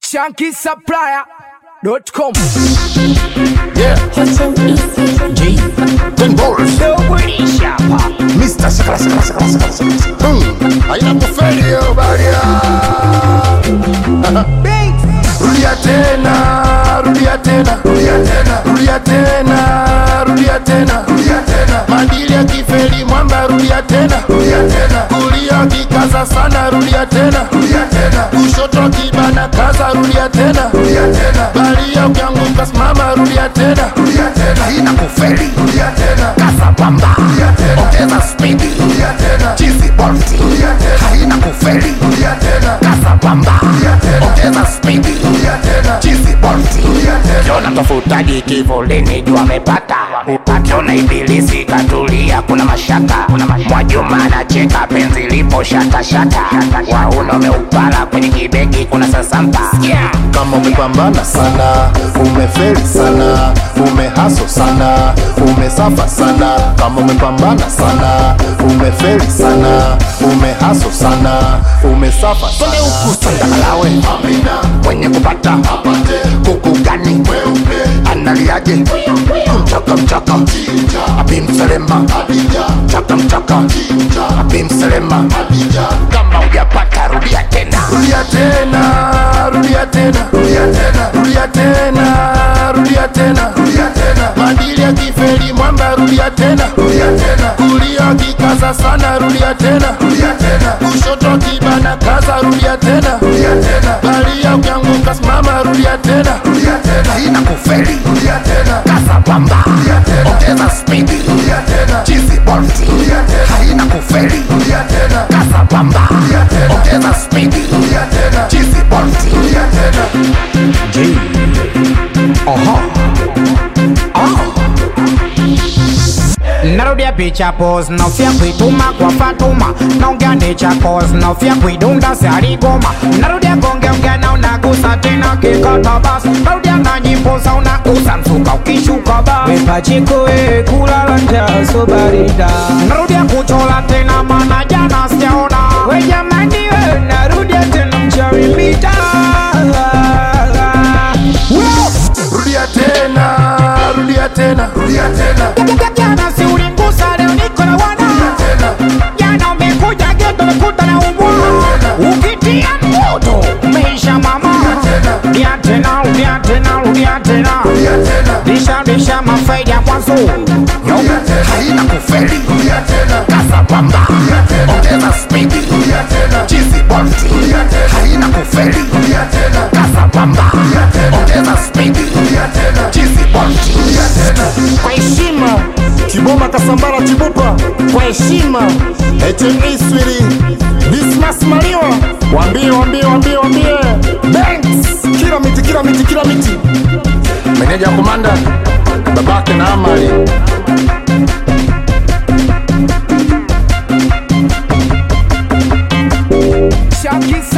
shankisupplier.com. Yeah, Kitchen Easy. G. Ten balls. Nobody sharper. Mr. Sakala Sakala Sakala Sakala Sakala. Hmm. Haina kufeli hiyo baria. Rudia tena, rudia tena, rudia tena, rudia tena, rudia tena, rudia tena. Madili ya kifeli mwamba rudia tena, rudia tena. Kulia kikaza sana rudia tena, rudia tena. Kushoto kibana kaza rudia tena, rudia tena. Balia ukianguka simama rudia tena, rudia tena. Haina kufeli, rudia tena. Kaza pamba, rudia tena. Ongeza spidi, rudia tena. Chizi bolti, rudia tena. Haina kufeli, rudia tena. Kaza pamba, rudia tena. Ongeza spidi, rudia tena. Chizi bolti, rudia tena. Kiona tofutaji kivulini jua amepata Akiona ibilisi katulia kuna mashaka Mwajuma anacheka penzi lipo shata shata Wauna umeupala kwenye kibegi kuna sasampa yeah. kama umepambana sana umefeli sana umehaso sana umesafa sana kama umepambana sana umefeli sana umehaso sana umesafa Twende huku sandakalawe Mwenye kupata kuku gani Analiaje Mchaka mchaka Abimselema Mchaka mchaka Abimselema Kama ujapata rudia tena rudia tena rudia tena rudia tena rudia tena rudia tena rudia tena madili ya kifeli mwamba rudia tena rudia tena kulia kikaza sana rudia tena rudia tena kushoto kibana kaza rudia tena rudia tena balia ukianguka simama rudia tena rudia tena haina kufeli rudia tena Kaza pamba rudia tena Ongeza spidi rudia tena Chizi bolti rudia tena Haina kufeli rudia tena Kaza pamba rudia tena Ongeza spidi rudia tena Chizi bolti rudia tena narudia picha pos naofia kuituma kwa Fatuma naongea necha cause naofia kuidunda siarigoma narudia gongeongea na unagusa tena kikata bas narudia na nyimbo za unagusa msuka ukishuka bas Pachiko eh, kulala njaa so barida. narudia kuchola tena mana jana sijaona We jamani we, narudia tena mchawi mita. rudia tena rudia tena rudia tena jana si ulingusa leo niko na wana tena jana umekuja geto umekuta na umbwa ukitia moto umeisha mama rudia tena rudia tena rudia tena rudia tena Lisha lisha mafaidi ya mwanzo rudia tena Haina kufeli rudia tena Kaza pamba tena. Ongeza spidi rudia tena Chizi bolti rudia tena Haina kufeli rudia tena Kaza pamba tena. Ongeza spidi rudia tena Chizi bolti rudia tena kwa heshima Kiboma Kasambara Chibupa kwa heshima HME Swiri Dismas Maliwa Wambie wambie wambie wambie Banks Kila miti kila miti kila miti Meneja komanda Babake na Amali Shankisupplier.